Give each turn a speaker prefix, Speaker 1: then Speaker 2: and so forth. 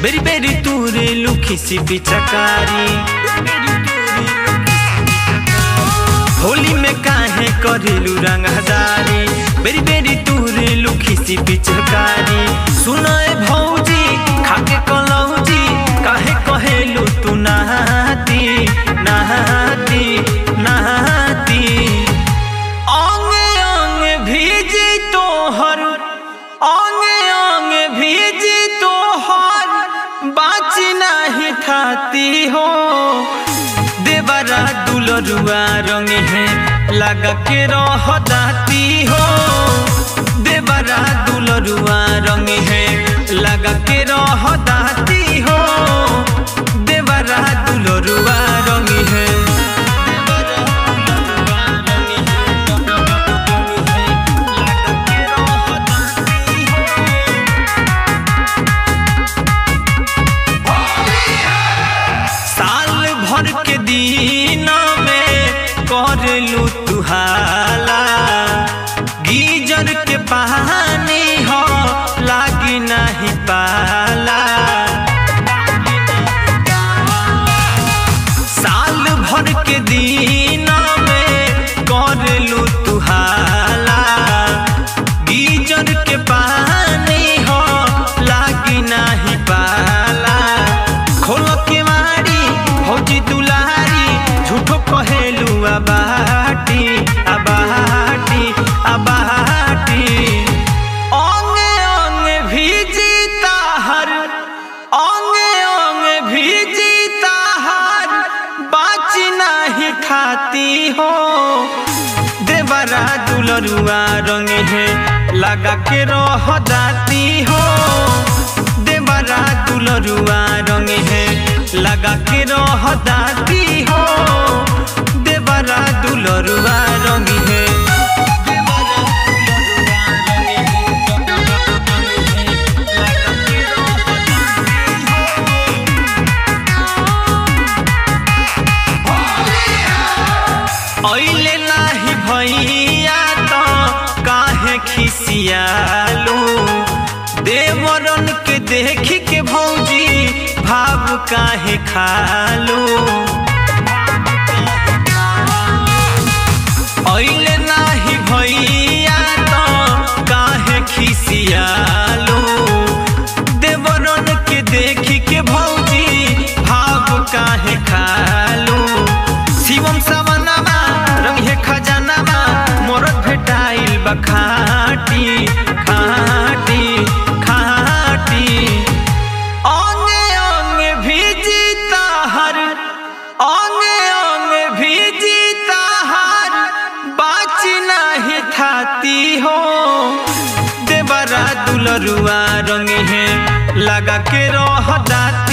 Speaker 1: बेरी बेरी तूरे लुखी सी पिचकारी होली में काहे करेलू रंगदारी बेरी बेरी तूरे लुखी सी पिचकारी सुनाए भौजी खाके कलौजी काहे कहेलू तू नहाती नहाती नहाती अंगे अंगे भीजी तोहर अंगे अंगे भीजी तोहर बाची नहीं थाती हो देवरा दुलरुआ रंग है लगा के रह दाती हो देवरा दुलरुआ रंग है लगा के रह दाती हो देवरा दुलरुआ रंग है साल भर के दिन में करलू तुहाला गीजर के पानी हो लागी नहीं पाला साल भर के दिन में करलू तुहाला गीजर के पानी हो लागी नहीं पाला खोल के मारी भौजी दुलारी झूठो कहेलू अबाटी अबाटी अबाटी अंगे अंगे भीजी ताहर अंगे अंगे भीजी ताहर बाची नहीं खाती हो देवरा दुलरुआ रंग है लगा के रह दाती हो देवरा दुलरुआ रंग है लगा के रह दाती हो देवरा दुलरुआ रंग है ऐले नाही भैया तो काहे खिसियालू देवरन के देख के भौजी भाव काहे खालू ऐले नाही भैया तो काहे खिसियालू देवरन के देख के भौजी भाव काहे खालू शिवम सवनमा रंगे खजानामा मोरत भेटाइल बा खाटी खाटी खाटी अंगे अंगे भीजी ताहर अंगे अंगे भीजी ताहर बाची नहीं थाती हो देवरा दुलरुआ रंग है लगा के रह दाती